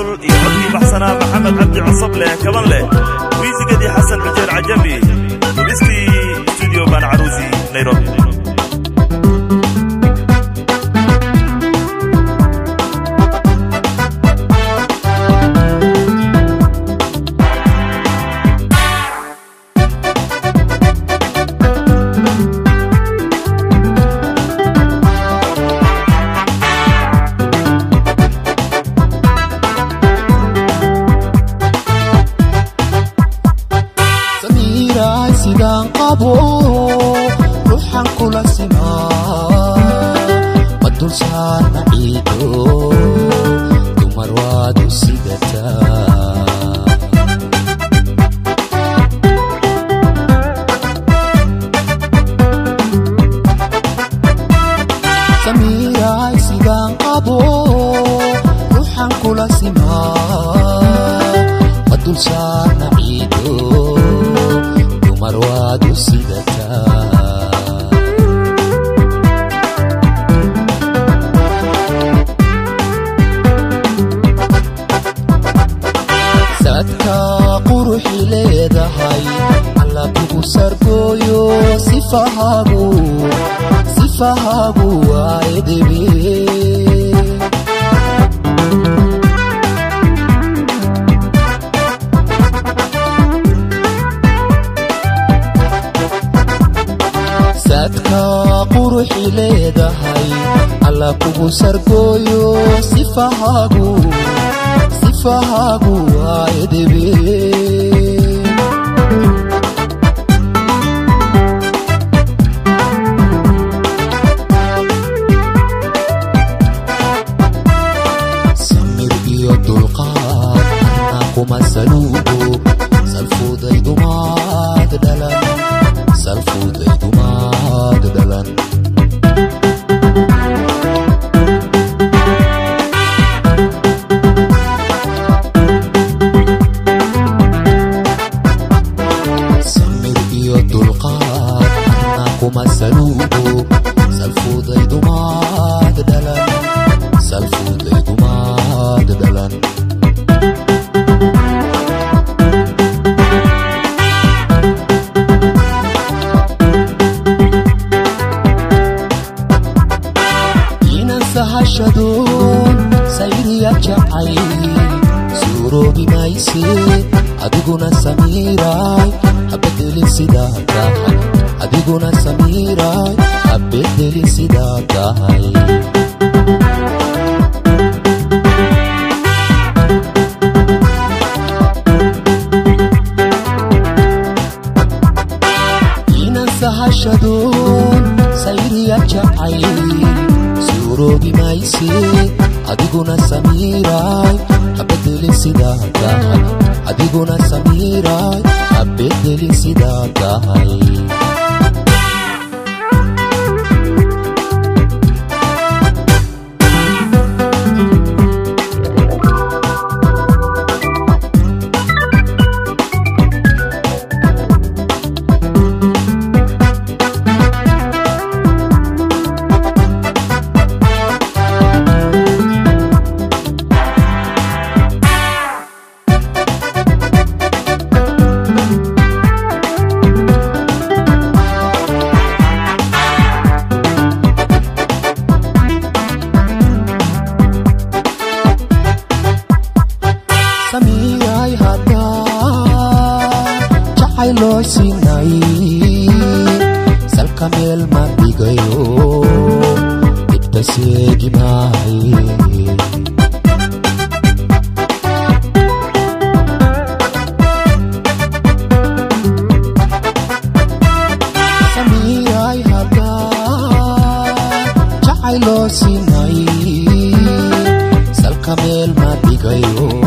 olol iyo codkii baxsanaa maxamed cabdi cusub leh kaban leh miisigadii xasan xujeer cajabi dubistii studio baan caruusi nairobi samiiraay sidaan qabo ruuxan kula simaa ma dul saarna ciido dumar waad u sidataa samiiraay sidaan qabo ruuxan kula simaa ma dul saarna ciido dumar waad u sidataa sadka quruxi leedahay alla kugu sargooyo sifahaagu sifahaagu waa edebe sadka quruxi leedahay alla kugu sargooyo sifahaagu sifahaagu waa edebe samir iyo dulqaad anaa kuma saluugo salfudaydumaad dhalan salfudaydumaad dhalan samir iyo dulqaad anaa kuma saluugo salfudaydumaad dhalan salfudaydumaad dhalan inan sahashadoon sayriya jacay suuroobi mayse adiguna samiiraay habedelin sidaa tahay adiguna samiiraay habedelin sidaa tahay inan sahashadoon sayriya jacay suuroobi mayse adiguna samiiraay habedelin sidaa tahay adiguna samiiraay habedelin sidaa tahay samiyay haddaa jacay loo sinay salka meel ma dhigayo dhibta seegi maaye samiyay haddaa jacay loo sinay salka meel ma dhigayo